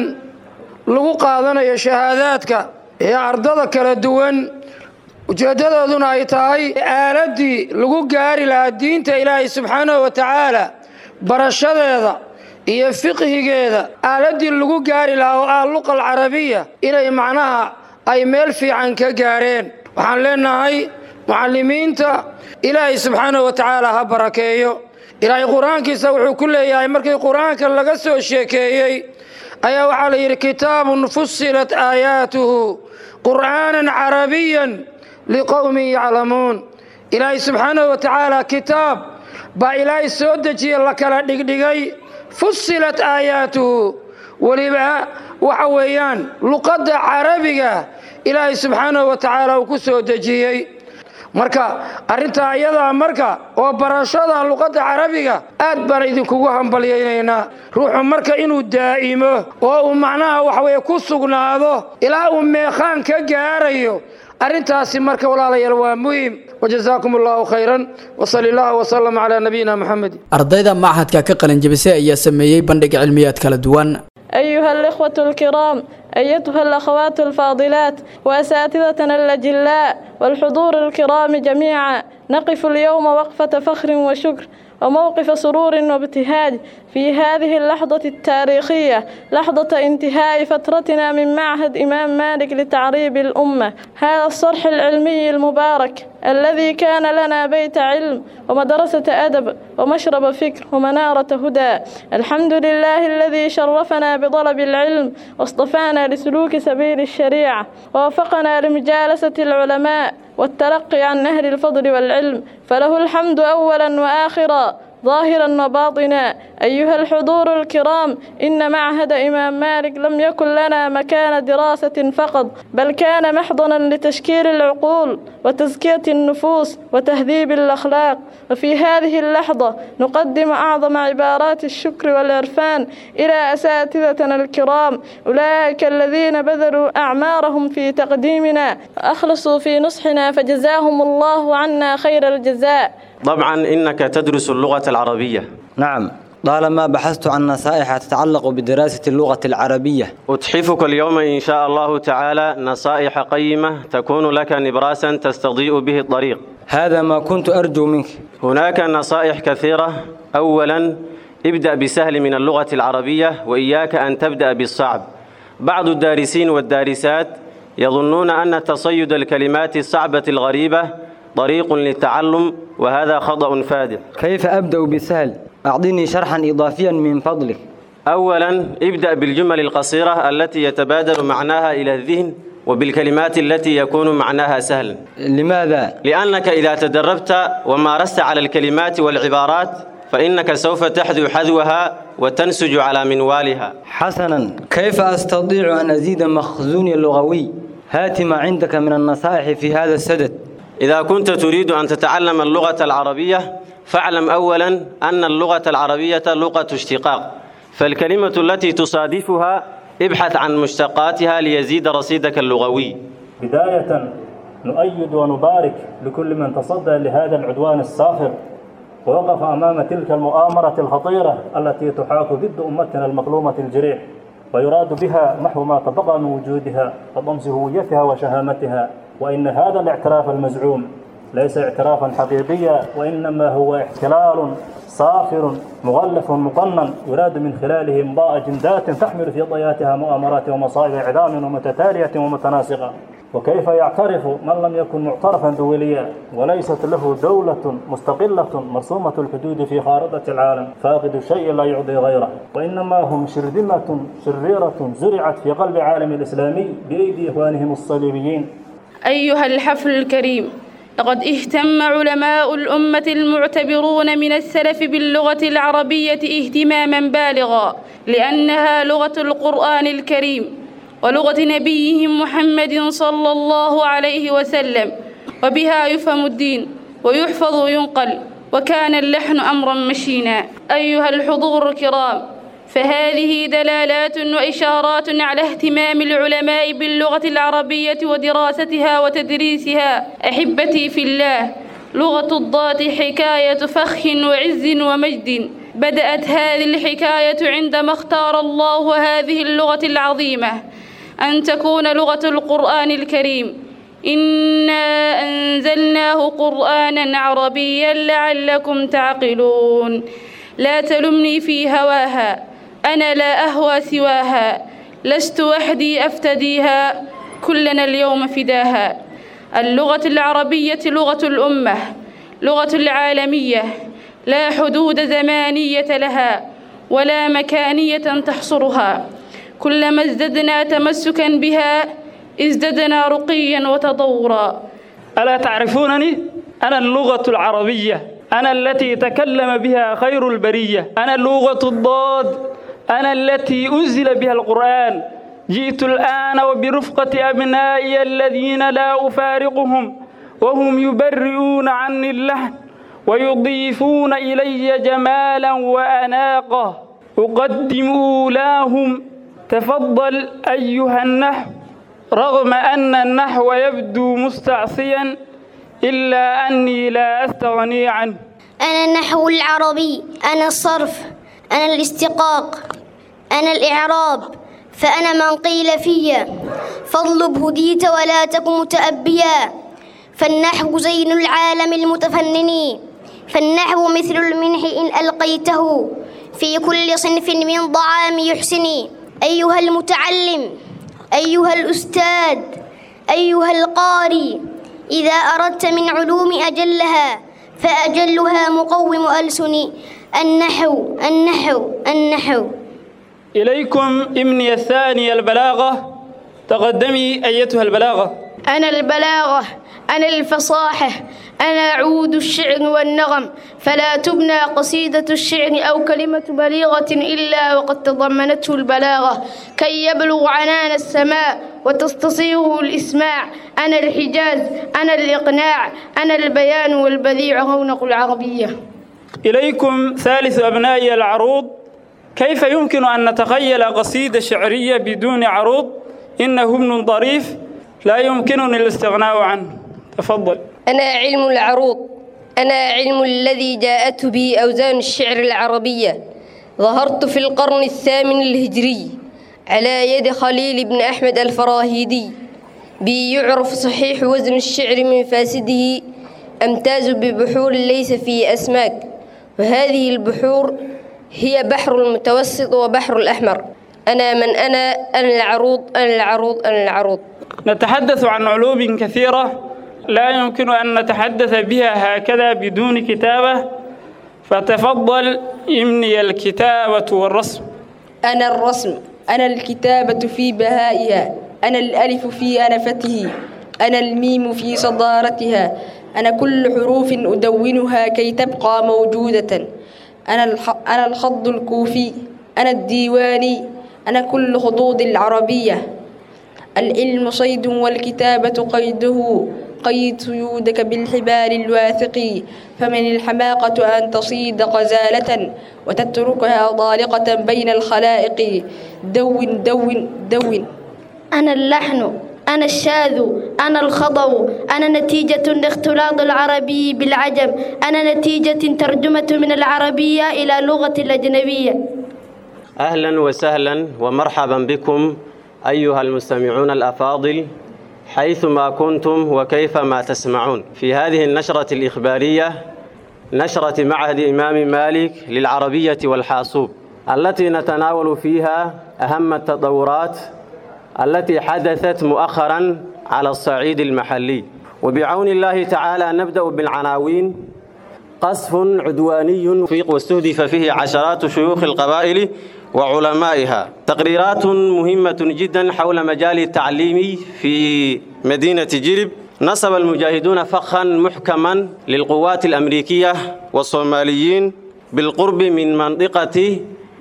lagu qaadanayo shahaadaadka ee ardada kala duwan ujeeddadooduna ay tahay aaladdii lagu gaari lahaa diinta ilaahay subxaanahu wa tacaala barashadeeda iyo fiqhigeeda aaladdii lagu gaari lahaa oo ah luqa alcarabiya inay macnaha ay meel fiican ka gaareen waxaan leenahay mucallimiinta ilaahay subxaanahu wa tacaala ha barakeeyo ilaahay qur-aankiisa wuxuu ku leeyahay markii qur-aanka laga soo sheekeeyey ayaa waxaa la yidhi kitaabun fusilat aayaatuhu qur'aanan carabiyan liqowmin yaclamuun ilaahay subxaanahu wa tacaala kitaab baa ilaahay soo dejiye la kala dhigdhigay fusilat aayaatuhu weliba waxa weeyaan luqadda carabiga ilaahay subxaanahu wa tacaala uu ku soo dejiyey marka arrintaa ayadaa marka oo barashada luqadda carabiga aad baan idinkugu hambalyaynaynaa ruuxu marka inuu daa'imo oo uu macnaha waxaweye ku sugnaado ilaa uu meeqaan ka gaarayo arrintaasi marka walaalayaal waa muhim wajazaakum allahu khayran wasali allahu wasalam calaa nabiyina moxamed ardayda machadka ka qalinjabisay ayaa sameeyey bandhig cilmiyaad kala duwan أيها الإخوة الكرام أيتها الأخوات الفاضلات وأساتذتنا الأجلاء والحضور الكرام جميعا نقف اليوم وقفة فخر وشكر وموقف سرور وابتهاج في هذه اللحظة التاريخية لحظة انتهاء فترتنا من معهد إمام مالك لتعريب الأمة هذا الصرح العلمي المبارك الذي كان لنا بيت علم ومدرسة أدب ومشرب فكر ومنارة هدى الحمد لله الذي شرفنا بطلب العلم واصطفانا لسلوك سبيل الشريعة ووفقنا لمجالسة العلماء والتلقي عن نهر الفضل والعلم فله الحمد أولا وآخرا ظاهرا وباطنا أيها الحضور الكرام إن معهد إمام مالك لم يكن لنا مكان دراسة فقط بل كان محضنا لتشكيل العقول وتزكية النفوس وتهذيب الأخلاق وفي هذه اللحظة نقدم أعظم عبارات الشكر والعرفان إلى أساتذتنا الكرام أولئك الذين بذلوا أعمارهم في تقديمنا وأخلصوا في نصحنا فجزاهم الله عنا خير الجزاء طبعا إنك تدرس اللغة العربية نعم طالما بحثت عن نصائح تتعلق بدراسة اللغة العربية أتحفك اليوم إن شاء الله تعالى نصائح قيمة تكون لك نبراسا تستضيء به الطريق هذا ما كنت أرجو منك هناك نصائح كثيرة أولا ابدأ بسهل من اللغة العربية وإياك أن تبدأ بالصعب بعض الدارسين والدارسات يظنون أن تصيد الكلمات الصعبة الغريبة طريق للتعلم وهذا خطأ فادح كيف أبدأ بسهل؟ أعطيني شرحا إضافيا من فضلك أولا ابدأ بالجمل القصيرة التي يتبادر معناها إلى الذهن وبالكلمات التي يكون معناها سهل لماذا؟ لأنك إذا تدربت ومارست على الكلمات والعبارات فإنك سوف تحذو حذوها وتنسج على منوالها حسنا كيف أستطيع أن أزيد مخزوني اللغوي؟ هات ما عندك من النصائح في هذا السدد إذا كنت تريد أن تتعلم اللغة العربية فاعلم أولا أن اللغة العربية لغة اشتقاق فالكلمة التي تصادفها ابحث عن مشتقاتها ليزيد رصيدك اللغوي بداية نؤيد ونبارك لكل من تصدى لهذا العدوان السافر ووقف أمام تلك المؤامرة الخطيرة التي تحاك ضد أمتنا المظلومة الجريح ويراد بها محو ما تبقى من وجودها وضمس هويتها وشهامتها وإن هذا الاعتراف المزعوم ليس اعترافا حقيقيا وإنما هو احتلال صافر مغلف مقنن يراد من خلاله امضاء جندات تحمل في طياتها مؤامرات ومصائب إعدام ومتتالية ومتناسقة وكيف يعترف من لم يكن معترفا دوليا وليست له دولة مستقلة مرسومة الحدود في خارطة العالم فاقد الشيء لا يعطي غيره وإنما هم شرذمة شريرة زرعت في قلب العالم الإسلامي بأيدي إخوانهم الصليبيين أيها الحفل الكريم لقد اهتم علماء الأمة المعتبرون من السلف باللغة العربية اهتماما بالغا لأنها لغة القرآن الكريم ولغة نبيهم محمد صلى الله عليه وسلم وبها يفهم الدين ويحفظ وينقل وكان اللحن أمرا مشينا أيها الحضور الكرام فهذه دلالات وإشارات على اهتمام العلماء باللغة العربية ودراستها وتدريسها أحبتي في الله لغة الضاد حكاية فخ وعز ومجد بدأت هذه الحكاية عندما اختار الله هذه اللغة العظيمة أن تكون لغة القرآن الكريم إنا أنزلناه قرآنا عربيا لعلكم تعقلون لا تلمني في هواها أنا لا أهوى سواها لست وحدي أفتديها كلنا اليوم فداها اللغة العربية لغة الأمة لغة العالمية لا حدود زمانية لها ولا مكانية تحصرها كلما ازددنا تمسكا بها ازددنا رقيا وتطورا ألا تعرفونني؟ أنا اللغة العربية أنا التي تكلم بها خير البرية أنا لغة الضاد أنا التي أنزل بها القرآن جئت الآن وبرفقة أبنائي الذين لا أفارقهم وهم يبرئون عني اللحن ويضيفون إلي جمالا وأناقة أقدم أولاهم تفضل أيها النحو رغم أن النحو يبدو مستعصيا إلا أني لا أستغني عنه أنا النحو العربي أنا الصرف أنا الاستقاق أنا الإعراب فأنا من قيل فيا فاطلب هديت ولا تك متأبيا فالنحو زين العالم المتفنن فالنحو مثل المنح إن ألقيته في كل صنف من ضعام يحسن أيها المتعلم أيها الأستاذ أيها القاري إذا أردت من علوم أجلها فأجلها مقوم ألسن النحو النحو النحو إليكم ابني الثاني البلاغة تقدمي أيتها البلاغة أنا البلاغة أنا الفصاحة أنا عود الشعر والنغم فلا تبنى قصيدة الشعر أو كلمة بليغة إلا وقد تضمنته البلاغة كي يبلغ عنان السماء وتستصيغه الإسماع أنا الحجاز أنا الإقناع أنا البيان والبذيع رونق العربية إليكم ثالث أبنائي العروض كيف يمكن أن نتخيل قصيدة شعرية بدون عروض إنه ابن ظريف لا يمكنني الاستغناء عنه تفضل أنا علم العروض أنا علم الذي جاءته به أوزان الشعر العربية ظهرت في القرن الثامن الهجري على يد خليل بن أحمد الفراهيدي بي يعرف صحيح وزن الشعر من فاسده أمتاز ببحور ليس فيه أسماك وهذه البحور هي بحر المتوسط وبحر الأحمر أنا من أنا أنا العروض أنا العروض أنا العروض نتحدث عن علوم كثيرة لا يمكن أن نتحدث بها هكذا بدون كتابة فتفضل إمني الكتابة والرسم أنا الرسم أنا الكتابة في بهائها أنا الألف في أنفته أنا الميم في صدارتها أنا كل حروف أدونها كي تبقى موجودة أنا الح... أنا الخض الكوفي أنا الديواني أنا كل خطوط العربية العلم صيد والكتابة قيده قيد صيودك بالحبال الواثق فمن الحماقة أن تصيد غزالة وتتركها ضالقة بين الخلائق دون دون دون أنا اللحن أنا الشاذ أنا الخضو أنا نتيجة الاختلاط العربي بالعجم أنا نتيجة ترجمة من العربية إلى لغة الأجنبية أهلا وسهلا ومرحبا بكم أيها المستمعون الأفاضل حيثما كنتم وكيفما تسمعون في هذه النشرة الإخبارية نشرة معهد إمام مالك للعربية والحاسوب التي نتناول فيها أهم التطورات التي حدثت مؤخرا على الصعيد المحلي وبعون الله تعالى نبدأ بالعناوين قصف عدواني فيق واستهدف فيه عشرات شيوخ القبائل وعلمائها تقريرات مهمة جدا حول مجال التعليم في مدينة جرب نصب المجاهدون فخا محكما للقوات الأمريكية والصوماليين بالقرب من منطقة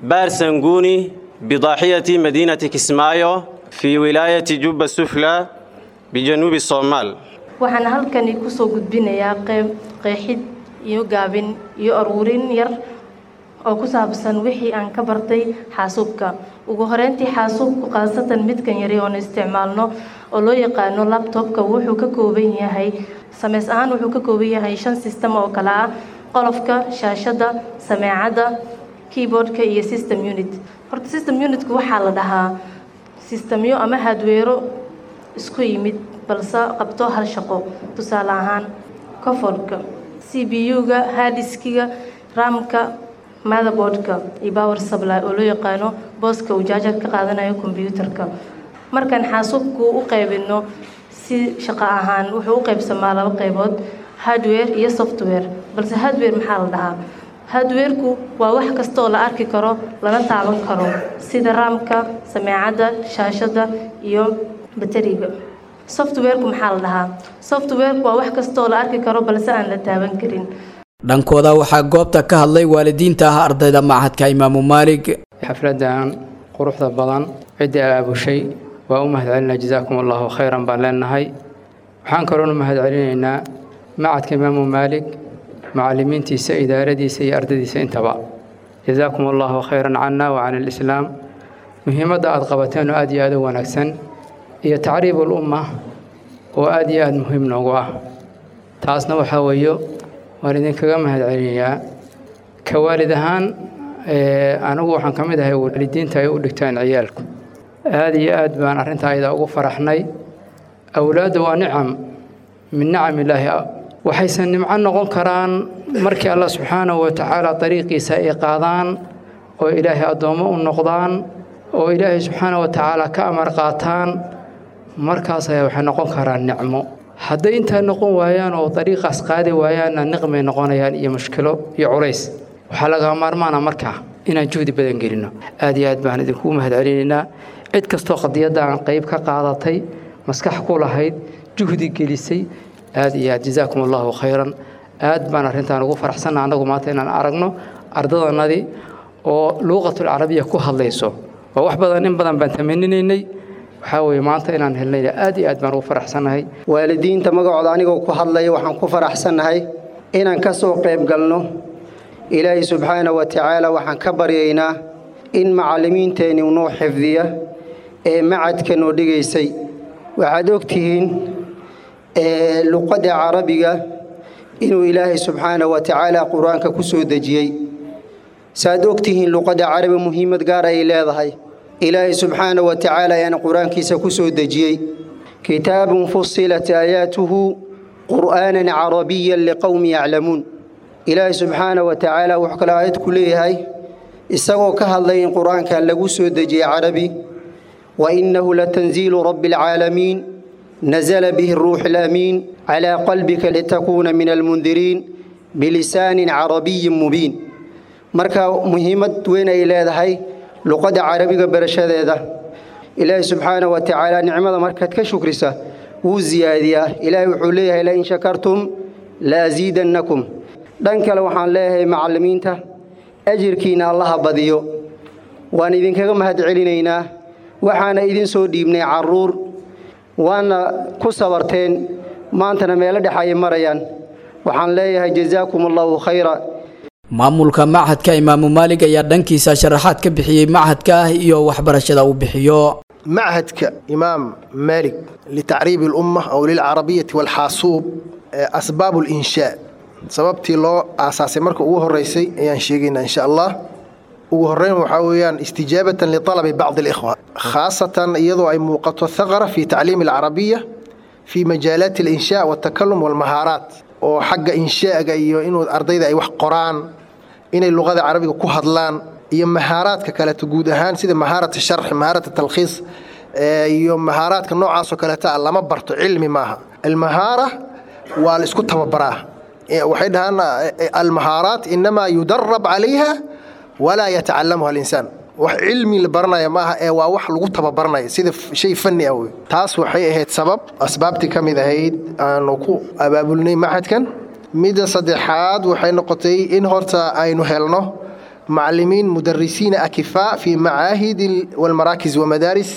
بارسنغوني بضاحية مدينة كسمايو في ولاية جوبا السفلى بجنوب الصومال waxaan halkani kusoo gudbinayaa qeyb qeexid iyo gaabin iyo aruurin yar oo ku saabsan wixii aan ka bartay xaasuubka ugu horeyntii xaasuubku khaasatan midkan yari oon isticmaalno oo loo yaqaano labtobka wuxuu ka kooban yahay sameys ahaan wuxuu ka kooban yahay shan system oo kale ah qolofka shaashada sameecadda keyboardka iyo system unit horta system unitku waxaa la dhahaa sistemyo ama hadweero isku yimid balse qabto hal shaqo tusaale ahaan coforka c b u-ga hadiskiga ramka motherboardka iyo power supply oo loo yaqaano booska uu jaajar ka qaadanayo kombyuutarka markaan xaasuubku u qaybino si shaqo ahaan wuxuu u qaybsamaa laba qaybood hardware iyo software balse hardware maxaa la dhahaa hardwareku waa wax kasta oo la arki karo lana taaban karo sida raamka sameecadda shaashada iyo bateriga softwareku maxaa la dhahaa softwareku waa wax kasta oo la arki karo balse aan la taaban karin dhankooda waxaa goobta ka hadlay waalidiinta ah ardayda machadka imaamu maalig xafladan quruxda badan ciddii aabushay waa u mahadcelinaa jazaakum allahu khayran baan leenahay waxaan kaloona mahadcelinaynaa macadka imaamu maalig macallimiintiisa idaaradiisa iyo ardadiisa intaba jazaakum allahu khayran cana wa can alislaam muhiimadda aad qabateen oo aad iyo aad u wanaagsan iyo tacriibul umma oo aad iyo aad muhiim noogu ah taasna waxaa weeyo waan idinkaga mahadcelinayaa ka waalid ahaan anigu waxaan ka mid ahay waalidiinta ay u dhigtaan ciyaalku aad iyo aad baan arrintaa ayada ugu faraxnay awlaadda waa nicam min nicam illaahi waxaysan nimco noqon karaan markii allah subxaanahu wa tacaala dariiqiisa ay qaadaan oo ilaahay addoommo u noqdaan oo ilaahay subxaanahu wa tacaala ka amar qaataan markaas ayaa waxay noqon karaan nicmo hadday intaa noqon waayaan oo dariiqaas qaadi waayaanna niqmay noqonayaan iyo mushkilo iyo culays waxaa laga maarmaana markaa inaan juhdi badan gelino aad iyo aad baan idinkugu mahadcelinaynaa cid kastoo qadiyaddan qayb ka qaadatay maskax ku lahayd juhdi gelisay aad iyo aad jazaakum allahu khayran aad baan arrintaan ugu faraxsannaha annagu maanta inaan aragno ardadanadii oo luuqatul carabiya ku hadlayso waa wax badan in badan baan tamaninaynay waxaa weeye maanta inaan helnayna aad iyo aad baan ugu faraxsannahay waalidiinta magacooda anigoo ku hadlaya waxaan ku faraxsannahay inaan ka soo qayb galno ilaahay subxaana wa tacaala waxaan ka baryaynaa in macallimiinteenni noo xifdiya ee macadka noo dhigaysay waxaad ogtihiin luqadda carabiga inuu ilaahay subxaana wa tacaala qur-aanka ku soo dejiyey saaad ogtihiin luqadda carabi muhiimad gaar ay leedahay ilaahay subxaana wa tacaala ayaana qur-aankiisa ku soo dejiyey kitaabun fusilat aayaatuhu qur'aanan carabiyan liqowmi yaclamuun ilaahay subxaana wa tacaala wuxuu kale aayad ku leeyahay isagoo ka hadlay in qur-aankan lagu soo dejiyey carabi wa innahu latanziilu rabbi alcaalamiin nazala bihi ruuxu alamiin calaa qalbika litakuuna min almundiriin bilisaanin carabiyin mubiin marka muhiimad weyn ay leedahay luqadda carabiga barashadeeda ilaahay subxaana wa tacaala nicmada markaad ka shukrisa wuu siyaadiyaa ilaahay wuxuu leeyahay lain shakartum la asiidannakum dhan kale waxaan leeyahay macallimiinta ajirkiinna allaha badiyo waan idinkaga mahad celinaynaa waxaana idin soo dhiibnay carruur waana ku sabarteen maantana meelo dhex ay marayaan waxaan leeyahay jazaakum allahu khayra maamulka machadka imaamu maalig ayaa dhankiisa sharaxaad ka bixiyey machadka ah iyo waxbarashada uu bixiyo machadka imaam maalig litacriibi alumma aw lilcarabiyati walxaasuub asbaab linshaa sababtii loo aasaasay marka ugu horeysay ayaan sheegaynaa insha allah ugu horeyn waxaa weeyaan istijaabatan lialabi bacdi alikhwa khaasatan iyadoo ay muuqato thaqara fi tacliimi alcarabiya fi majaalaati alinshaa waltakalum walmahaaraat oo xagga inshaaga iyo inuu ardayda ay wax qoraan inay luqada carabiga ku hadlaan iyo mahaaraadka kaleeto guud ahaan sida mahaarat sharxi mahaarat talkhiis iyo mahaaraadka noocaasoo kaleeta lama barto cilmi maaha almahaara waa la isku tababaraa waxay dhahaan almahaaraat inamaa yudarab calayha walaa yatacalamuha alinsaan wax cilmi la baranaya maaha ee waa wax lagu tababaranaya sida shay fanni ah wey taas waxay ahayd sabab asbaabtii ka mid ahayd aanu ku abaabulnay maxadkan midda saddexaad waxay noqotay in horta aynu helno macallimiin mudarisiina akifaa fi macaahid walmaraakis wamadaaris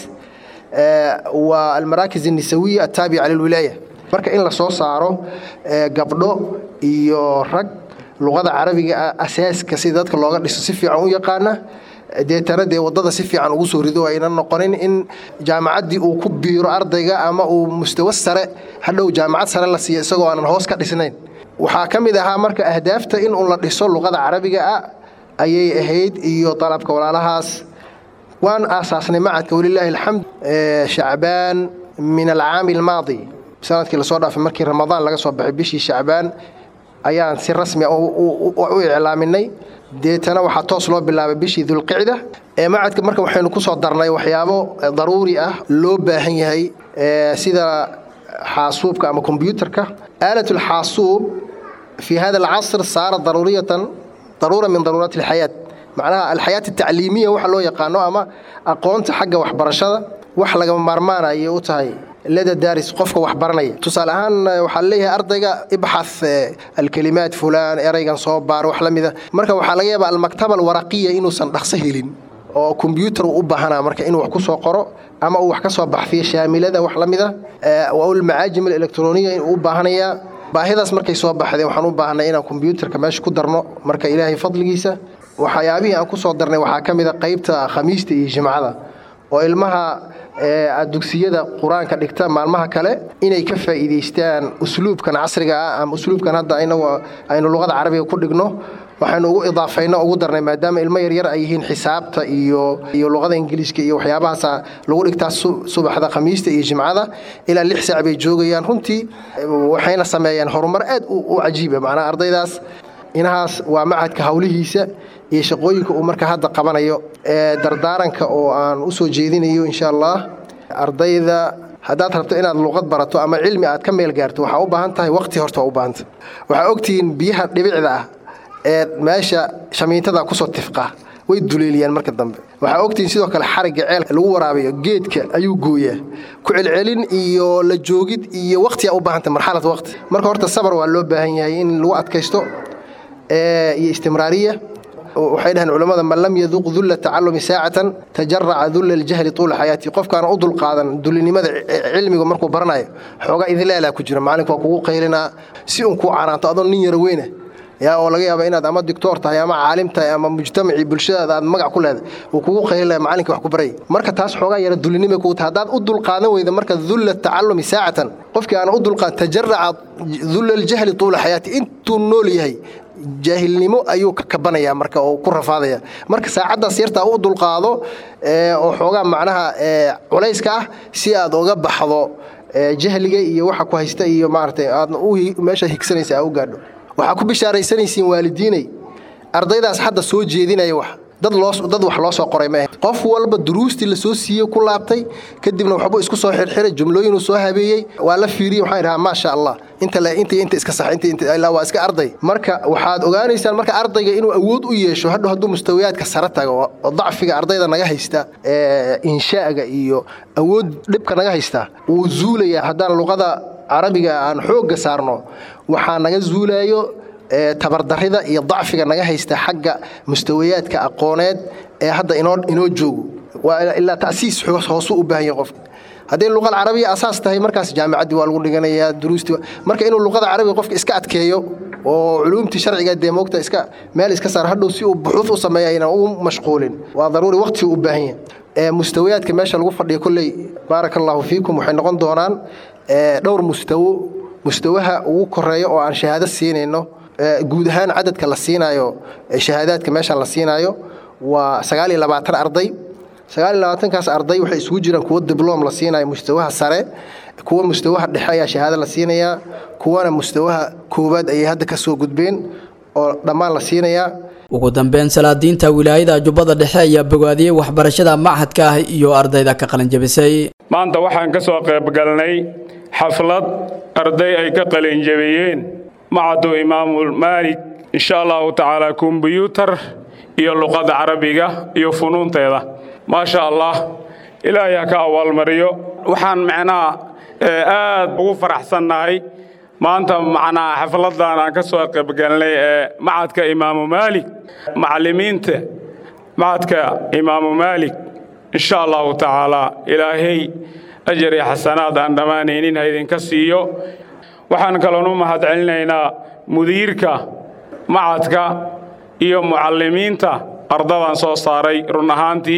wa almaraakis الnisawiya ataabica lilwilaaya marka in la soo saaro gabdho iyo rag luqada carabiga asaaska si dadka looga dhiso si fiican u yaqaana deetana dee wadada si fiican ugu soo rido ayna noqonin in jaamacaddii uu ku biiro ardayga ama uu mustawa sare hadhow jaamacad sare la siiyo isagoo aanan hoos ka dhisnayn waxaa ka mid ahaa marka ahdaafta in uu la dhiso luqada carabiga ah ayay ahayd iyo dalabka walaalahaas waan aasaasnay macadka walilaahi alxamd shacbaan min alcaami almaadi sanadkii lasoo dhaafay markii ramadaan laga soo baxay bishii shacbaan ayaan si rasmi u iclaaminay deetana waxaa toos loo bilaabay bishii dulqicda ee macadka marka waxaynu ku soo darnay waxyaabo daruuri ah loo baahan yahay sida xaasuubka ama kombyuutarka aalat alxaasuub fi hada alcasr saara daruuriyatan daruura min daruuraati alxayaat macnaha alxayaat atacliimiya waxa loo yaqaano ama aqoonta xagga waxbarashada wax lagama maarmaanayay u tahay lada daaris qofka wax baranaya tusaale ahaan waxaa leeyahay ardayga ibxath alkalimaat fulaan eraygan soo baar wax la mida marka waxaa laga yaabaa almaktaba alwaraqiya inuusan dhaqso helin oo kombyuutar uu u baahanaa marka inuu wax ku soo qoro ama uu wax ka soo baxfiyo shaamilada wax la mida almacaajim alectroniya inuu u baahanayaa baahidaas markay soo baxdeen waxaan u baahnay inaan kombyuutarka meesha ku darno marka ilaahay fadligiisa waxyaabihii aan ku soo darnay waxaa ka mid a qaybta khamiista iyo jimcada oo ilmaha dugsiyada qur-aanka dhigta maalmaha kale inay ka faa'iidaystaan usluubkan casriga ah ama usluubkan hadda inagu aynu luqada carabiga ku dhigno waxaynu ugu idaafayno ugu darnay maadaama ilmo yaryar ay yihiin xisaabta iyo iyo luqada ingiliiska iyo waxyaabahaasa lagu dhigtaa subaxda khamiista iyo jimcada ilaa lix saac bay joogayaan runtii waxayna sameeyaan horumar aad u cajiiba macnaha ardaydaas inahaas waa macadka howlihiisa iyo shaqooyinka uu marka hadda qabanayo ee dardaaranka oo aan u soo jeedinayo insha allah ardayda haddaad rabto inaad luqad barato ama cilmi aad ka meel gaarto waxaa u baahan tahay waqti horta waa u baahanta waxaa ogtihiin biyaha dhibicda ah ee meesha shamiintada kusoo tifqa way duleeliyaan marka dambe waxaa ogtihiin sidoo kale xarigga ceelka lagu waraabayo geedka ayuu gooyaa ku celcelin iyo la joogid iyo waqtiyaa u baahanta marxalad waqti marka horta sabar waa loo baahan yahay in lagu adkaysto iyo istimraariya waxay dhaheen culammada man lam yaduq dulla tacalumi saacatan tajaraca dulla aljahli tuula xayaati qofkaana u dulqaadan dulinimada cilmiga markuu baranayo xoogaa idinleelaa ku jira macalinku waa kugu qaylinaa si uun kuu canaanto adoo nin yara weyna yaa oo laga yaaba inaad ama dictoor tahay ama caalim tahay ama mujtamacii bulshadaada aad magac ku leedahay uu kugu qaylinaya macalinka wax ku barayay marka taas xoogaa yara dulinimay kugu tahay haddaad u dulqaadan weyda marka dulla tacalumi saacatan qofkii aana u dulqaadan tajaraca dulla aljahli tuula xayaati intuu nool yahay jaahilnimo ayuu ka kabanayaa marka oo ku rafaadaya marka saacaddaas yartaa u dulqaado oo xoogaa macnaha culayska ah si aad uga baxdo jahliga iyo waxa ku haysta iyo maaragtay aadna meesha higsanaysa aa u gaadho waxaa ku bishaaraysanaysiin waalidiinay ardaydaas hadda soo jeedinaya wax dad loo dad wax loo soo qoray maahe qof walba duruustii la soo siiyey ku laabtay kadibna waxbuu isku soo xirxiray jumlooyinuu soo habeeyey waa la fiiriyey waxaan idhahaa maasha allah inta le inta inta iska sax inta inta ilaa waa iska arday marka waxaad ogaanaysaan marka ardayga inuu awood u yeesho hadhow hadduu mustawiyaadka sare tago oo dacfiga ardayda naga haysta ee inshaaga iyo awood dhibka naga haysta wuu zuulayaa haddaan luqada carabiga aan xoogga saarno waxaa naga zuulaayo tabardarida iyo dacfiga naga haysta xagga mustawayaadka aqooneed ee hadda inoo joogo ilaa tasiis hoosu u baahan yahay qofka hadday luqada carabiga asaas tahay markaas jaamicaddii waa lagu dhiganayaa duruustii marka inuu luqada carabiga qofka iska adkeeyo oo culuumtii sharciga dee moogta iska meel iska saar hadhow si uu buxuud u sameeya aynan ugu mashquulin waa daruuri waqtigu u baahan yahay mustawayaadka meesha lagu fadhiyo kolley baaraka allaahu fiikum waxay noqon doonaan dhowr mustawo mustawaha ugu koreeya oo aan shahaado siinayno guud ahaan cadadka la siinaayo shahaadaadka meeshaan la siinaayo waa sagaal iyo labaatan arday sagaal iyo labaatankaas arday waxay isugu jiraan kuwo dibloom la siinayo mustawaha sare kuwa mustawaha dhexe ayaa shahaado la siinayaa kuwana mustawaha koowaad ayay hadda ka soo gudbeen oo dhammaan la siinayaa ugu dambeyn salaadiinta wilaayada jubbada dhexe ayaa bogaadiyey waxbarashada machadka ah iyo ardayda ka qalinjabisay maanta waxaan ka soo qaybgalnay xaflad arday ay ka qalinjabiyeen macadu imaamu maalik insha allahu tacaala kombyuutar iyo luqadda carabiga iyo funuunteeda maasha allah ilaahay ha ka abaalmariyo waxaan macnaha aad ugu faraxsannahay maanta macnaha xafladan aan ka soo qaybgalnay ee macadka imaamu maalik macallimiinta macadka imaamu maalik insha allahu tacaala ilaahay ajar iyo xasanaad aan dhammaanaynin ha idinka siiyo waxaan kaloon u mahadcelinaynaa mudiirka macadka iyo mucallimiinta ardadan soo saaray run ahaantii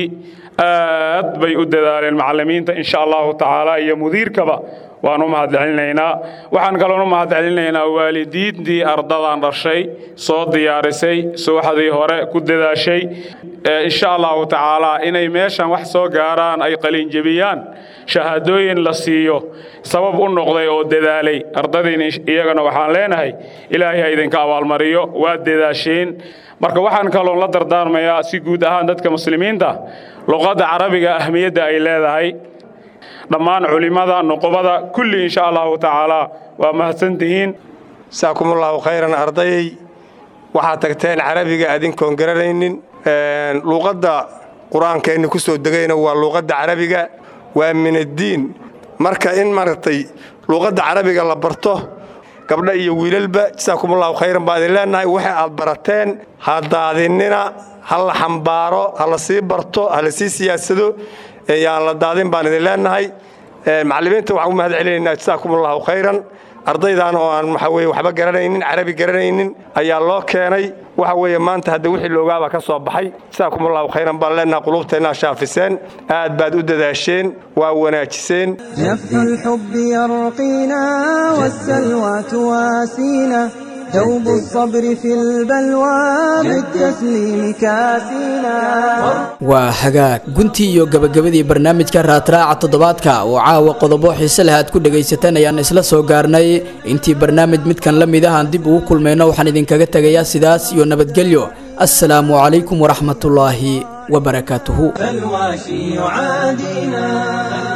aad bay u dadaaleen macallimiinta insha allahu tacaala iyo mudiirkaba waan u mahadcelinaynaa waxaan kaloon u mahadcelinaynaa waalidiintii ardadan dhashay soo diyaarisay subaxdii hore ku dadaashay insha allahu tacaala inay meeshan wax soo gaaraan ay qalinjebiyaan shahaadooyin la siiyo sabab u noqday oo dadaalay ardadiin iyagana waxaan leenahay ilaahay ha idinka abaalmariyo waa dadaasheen marka waxaan kaloon la dardaarmayaa si guud ahaan dadka muslimiinta luqadda carabiga ahmiyadda ay leedahay dhammaan culimmada nuqubada kulli insha allahu tacaala waa mahadsantihiin saakumullahu khayran ardayay waxaad tagteen carabiga adinkoon garanaynin luuqadda qur-aankeenni ku soo degayna waa luuqadda carabiga waa min addiin marka in maaragtay luuqadda carabiga la barto gabdha iyo wiilalba jasaakumullahu khayran baa idin leennahay waxa aad barateen ha daadinina ha la xambaaro ha la sii barto ha la sii siyaasado yaan la daadin baan idin leennahay macallimiinta waxaan u mahad celinaynaa jasaakumullahu khayran ardaydan oo aan waxa weye waxba garanaynin carabi garanaynin ayaa loo keenay waxa weeye maanta hadda wixii loogaaba ka soo baxay jasaakumullahu khayran baan leennahay qulubteennaa shaafiseen aad baad u dadaasheen waa wanaajiseen نفح الحب يرقينا والسلوى تواسينا دوب الصبر في البلوى بالتسليم كاسينا waa hagaag guntii iyo gabagabadii barnaamijka raadraaca toddobaadka oo caawa qodobo xiise leh aad ku dhegaysateen ayaan isla soo gaarnay intii barnaamij midkan la mid ahaan dib ugu kulmayno waxaan idinkaga tegayaa sidaas iyo nabadgelyo assalaamu calaykum waraxmatullaahi wabarakaatuhu فالواشي يعادينا